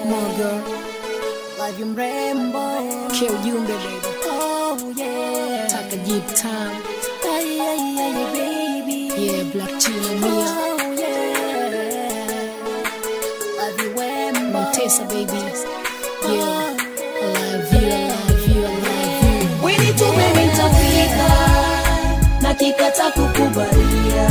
Moga Live mrembo K ujumbe baby Oh yeah Taka deep time Ay, ay, ay, baby Yeah Black China Mia Oh yeah Live wembo Montesa baby Yeah I love you I love you I love you Wini tume nitafika na kikata kukubalia,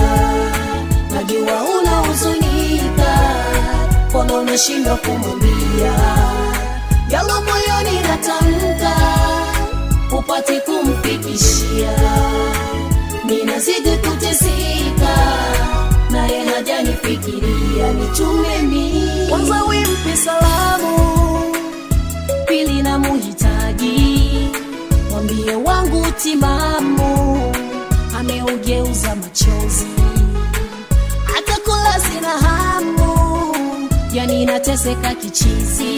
najua unahuzunika, mbona unashindwa kumwambia yalo moyoni natamka, upate kumfikishia. Ninazidi kuteseka, naye hajanifikiria, nitume mimi kwanza, wimpe salamu pili na muhitaji, mwambie wangu timamu ameugeuza machozi, atakula sina hamu, yani nateseka kichizi,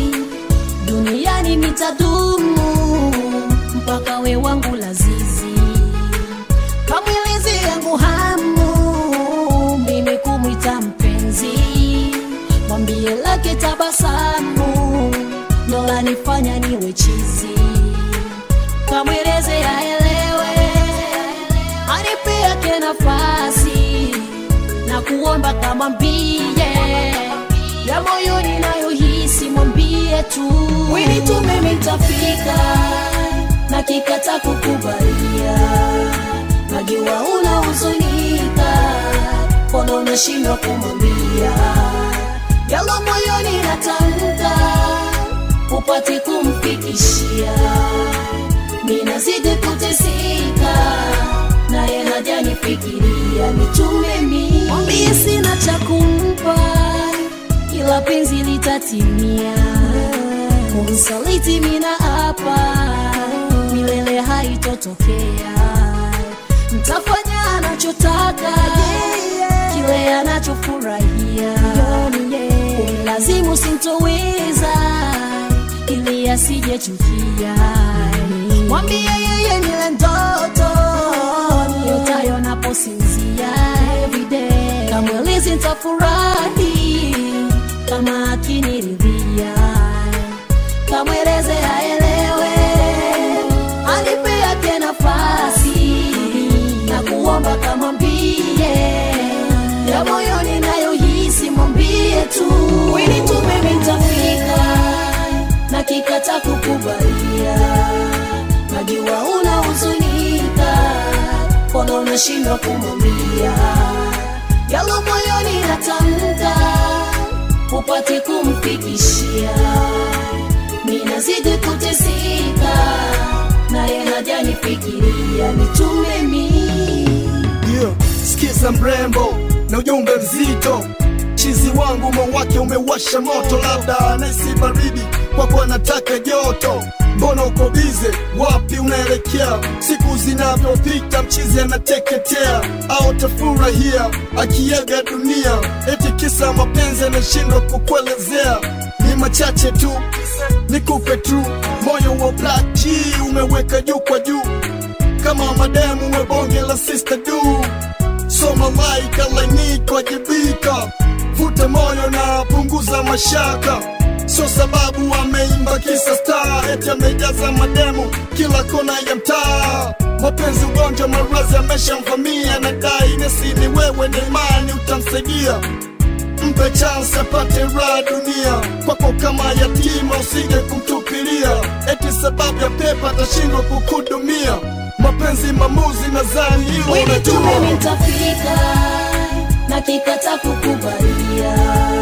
duniani nitadumu mpaka we wangu lazizi, kamwelezi yangu hamu, mimi kumwita mpenzi, mwambie lake tabasamu ndo lanifanya niwe chizi, kamweleze aelewe, anipe yake nafasi na kuomba kamwambie ya moyoni nayohisi, mwambie tu wini tume mitafika na kikata kukubalia, najua unahuzunika, mbona unashindwa kumwambia yalo moyoni natamka upate kumfikishia. Ninazidi kuteseka, naye hajanifikiria, nitume mimi mwambie sina cha kumpa, ila penzi litatimia. Kumsaliti mina hapa, milele haitotokea. Mtafanya anachotaka, kile anachofurahia, kumlazimu sintoweza ili asijechukia. Mwambie yeye nile ndoto niotayo naposinzia everyday, kamwelezi nitafurahi kama akiniridhia, kamweleze aelewe, anipe yake nafasi na kuomba kamwambie ya moyoni nayohisi, mwambie tu wini tume mitafika na kikata kukubalia, najua unahuzunika, mbona unashindwa kumwambia yalo moyoni natamka, upate kumfikishia. Ninazidi kuteseka, naye hajanifikiria, nitume mimi yeah. Sikiza mrembo na ujumbe mzito, chizi wangu moyo wake umewasha moto, labda anaisi baridi kwako anataka joto. Mbona uko bize? Wapi unaelekea? Siku zinavyopita mchizi anateketea, au tafurahia akiaga dunia, eti kisa mapenzi anashindwa kukuelezea. Ni machache tu nikupe tu, moyo wa Black G umeweka juu kwa juu kama mademu umebonge la sister du so malaika lainiko wajibika vuta moyo na punguza mashaka so sababu ameimba kisa star eti amejaza mademu kila kona ya mtaa mapenzi ugonjwa marazi ameshamvamia na dai nesi ni wewe na imani utamsaidia mpe chance apate raha dunia kwako kama yatima usije kumtupilia eti sababu ya pepa atashindwa kukudumia mapenzi mamuzi nadhani hilo Wini tume unajua nitafika na kikata kukubalia,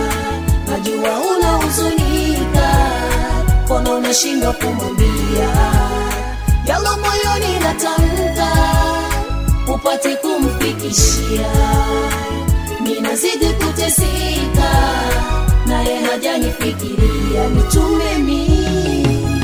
najua unahuzunika, mbona unashindwa kumwambia yalo moyoni natamka, upate kumfikishia. Ninazidi kuteseka, naye hajanifikiria, nitume mimi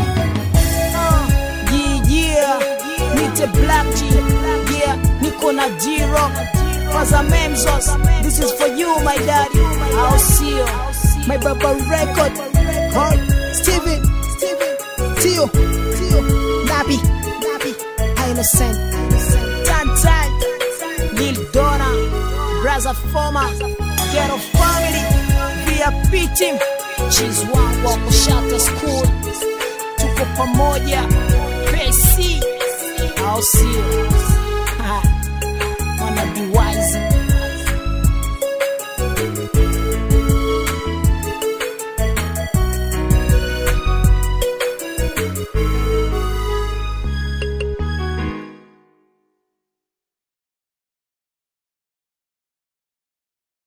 Yeah, yeah, nite Black G, yeah, niko na G-Rock, Faza Memzos, this is for you my daddy, I'll see you, my baba record, huh? Steven, Steven, Tio, Tio, Nabi, Nabi, Innocent, Tan Tan, Lil Donna, Braza Forma, Ghetto Family, VIP Team, machizi wangu wako shata school tuko pamoja pesi au sio Ha, wanna be wise